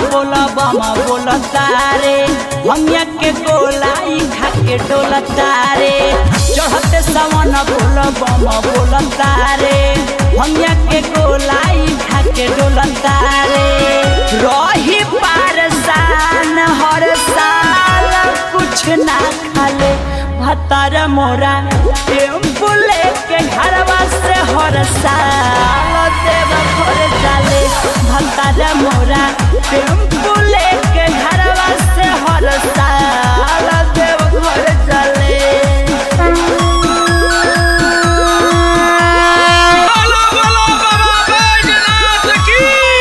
बोला बमा बोला तारे हमिया के गोलाई खा के डोला तारे चढ़ते सवन बोला बमा बोला तारे हमिया के गोलाई खा के डोला तारे रही पारसान हर साल कुछ ना खाले भतार मोरा टेम्पू लेके घरवा से हर साल देव घर जाले भतार मोरा टेम्पू लेके घरवा से हर साल देव घर जाले बोलो बोलो बाबा बैजनाथ की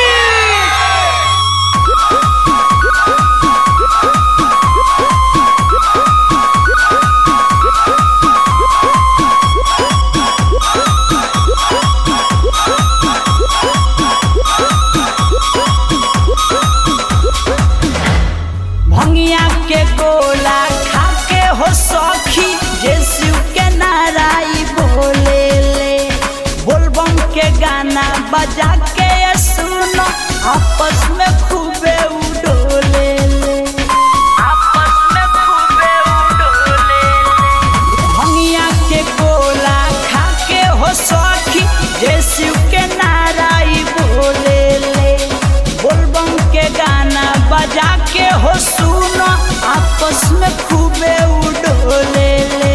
भंगिया के गोला खा के हो सखी जे शिव के नाराई बोले ले बोलबम के गाना बजा के ये सुनो आपस में खूबे उडोले ले आपस में खूबे उडोले ले भंगिया के गोला खा के हो सखी जे शिव के नाराई बोले ले बोलबम के गाना बजा के हो सुनो आपस में खूबे उडोले ले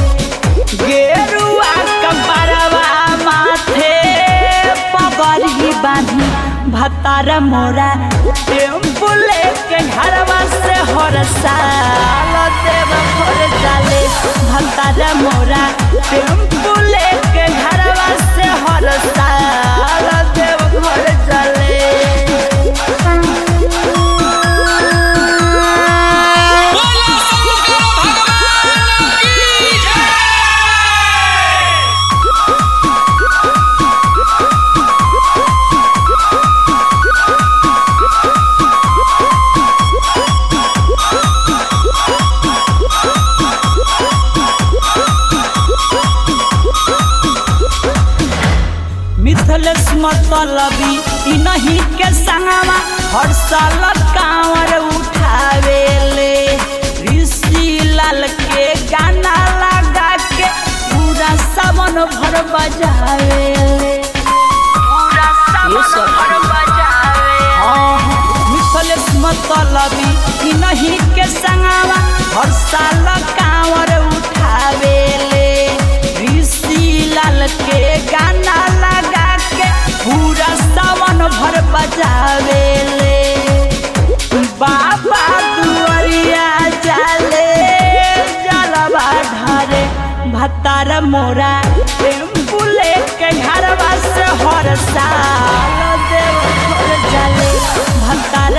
गेरुआ कपड़वा माथे पगड़ी बांधी भतार मोरा टेम्पू लेके घरवा से हर साल देव घर जाले भतार मोरा टेम्पू लेके घरवा से हर साल देव घर जाले बोलो शंकर भगवान की जय मिथलेश मतलबी इ नहीं के संगवा हर साल कांवर उठावे ले ऋषि लाल के गाना लगा के पूरा सावन भर बजावे ले पूरा सावन भर बजावे मिथलेश मतलबी इ नहीं के संगवा हर साल कांवर उठावे ले ऋषि लाल के गाना लगा के पूरा सावन भर बजावे ले बाबा दुआरिया जाले जलवा ढारे भतार मोरा टेम्पू लेके घरवा से हर साल देव घर जाले भतार